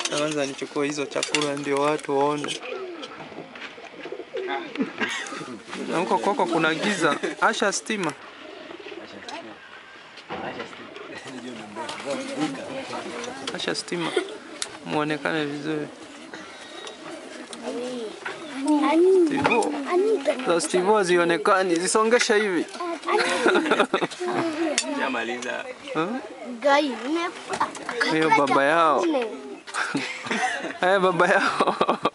Kwanza nichukue hizo chakula ndio watu waone. Na huko kwako kuna giza. Asha stima. Asha stima. Muonekane vizuri. Stivo. Za Stivo zionekani, zisongesha hivi. Shamaliza. Gai, Hiyo baba yao. Haya baba yao.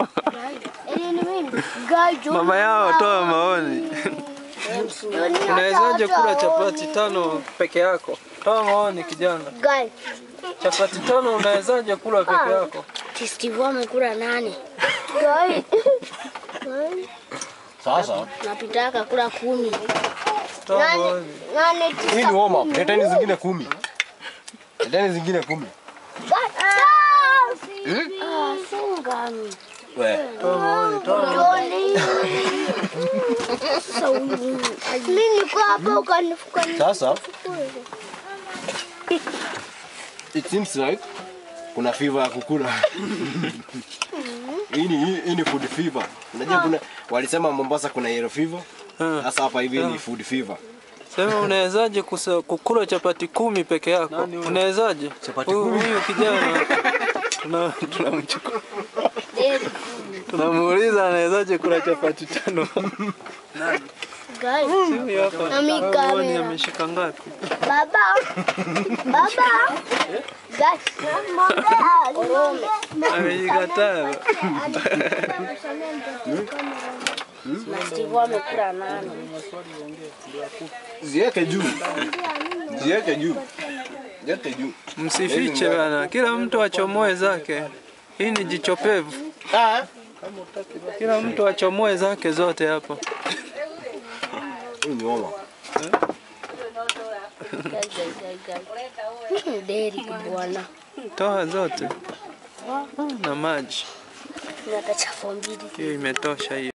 Mama yao toa maoni. Unawezaje kula chapati tano peke yako? Toa maoni kijana. Gai, Chapati tano unawezaje kula peke yako? Steve amekula nane. Gai. Sasa Napitaka kula kumi. Toa Nane, maoni. nane hii tisa. ni warm up. Leteni zingine kumi. Leteni zingine kumi. Ah, singani. We. Toa maoni. Toa maoni. Mimi niko hapa ukanifuka Sasa it seems like kuna fever ya kukula. Hii ni hii ni food fever. Unajua kuna walisema Mombasa kuna yellow fever. Ah. Sasa hapa hivi ni food fever. Sema unawezaje kusa- kukula chapati kumi peke yako? Unawezaje? Huyu huyu kijana tuna tunamchukua tunamuuliza anawezaje kula chapati tano. Gai. Huyu hapa Na mi huoni kamera. ameshika ngapi? Baba. Baba. Gai. Orome. Ameshika tano. Na Steve amekula nane. Ziweke juu. Ziweke juu. Ziweke juu. Msifiche bana, kila mtu achomoe zake. Hii ni jicho pevu, Ah. kila mtu achomoe zake zote hapa. Hii ni warm up. Gai, gai, gai, gai. Deri bwana. Toa zote na maji, Ni hata chafu mbili. hiyo imetosha hiyo.